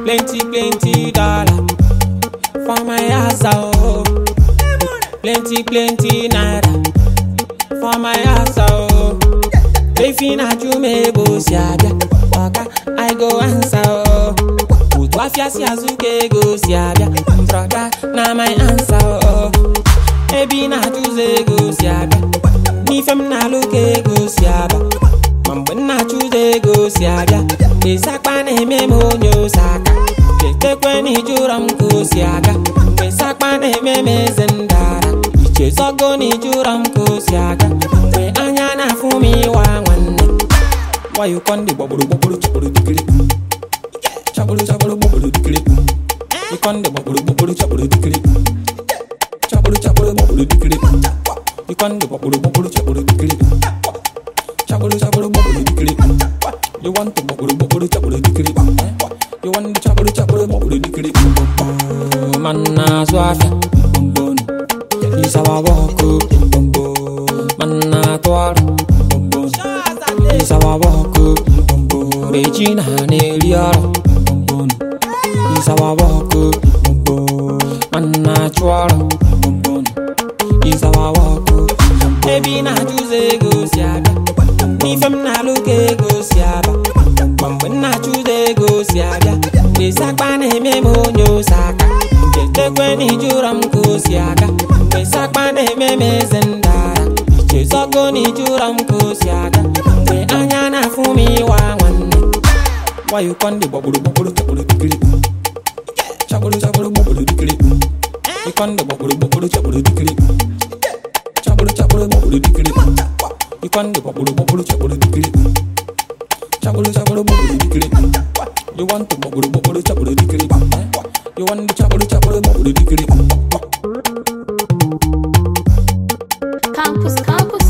Plenty, plenty dollar for my house, oh. Plenty, plenty naira for my house, oh. Efi na chumebo si abịa, oga I go answer, oh. Otu afịa si azụ ka ego si abịa, broda na my answer, oh. Ebi na achụzọ ego si abịa, n'ife m na-alụ ka ego si abịa. Ma mgbe m na-achụzọ ego si abịa, esakpa na-eme m onye ose aka. Chetekwe na ijụrọ m ka o si aga, mgbe sakpa na-eme m eze ndara. Ichezogo na ijụrọ m ka o si aga, mgbe anya na-afụ m ịwa nwanne. Why you con the bubble bubble chapel dikiri? Chapel chapel bubble dikiri. You con the bubble bubble chapel dikiri. Chapel chapel bubble dikiri. You con the bubble bubble chapel dikiri. Chapel chapel bubble dikiri. You want the bubble bubble chapel dikiri. You want the chapel chapel bubble dikiri. Man na swafia. Bombon. Isawa wako. Bombon. Man na twara. Bombon. Isawa wako. Bombon. Regina na-eri ọrụ. Bombon. Isawa wako. Bombon. Man na-achụ ọrụ. Bombon. Isawa wako. Ebi na-achụzọ ego si abịa. N'ife m na-alụ ka ego si abịa. Ma mgbe m na-achụzọ ego si abịa. Mgbe sakpa na-eme m onye ose aka. Chetekwe na ijụrọ m ka o si aga. Mgbe sakpa na-eme m eze ndara. Ichezogo na ijụrọ m ka o si aga. Mgbe anya na-afụ m ịwa nwanne. Why you con the bubble bubble chapel dikiri? Chapel chapel bubble dikiri. You con the bubble bubble chapel dikiri. Chapel chapel bubble dikiri. You con the bubble bubble chapel dikiri. Chapel chapel bubble dikiri. You want the bubble bubble chapel dikiri? You want the chapel chapel bubble dikiri? Campus, campus.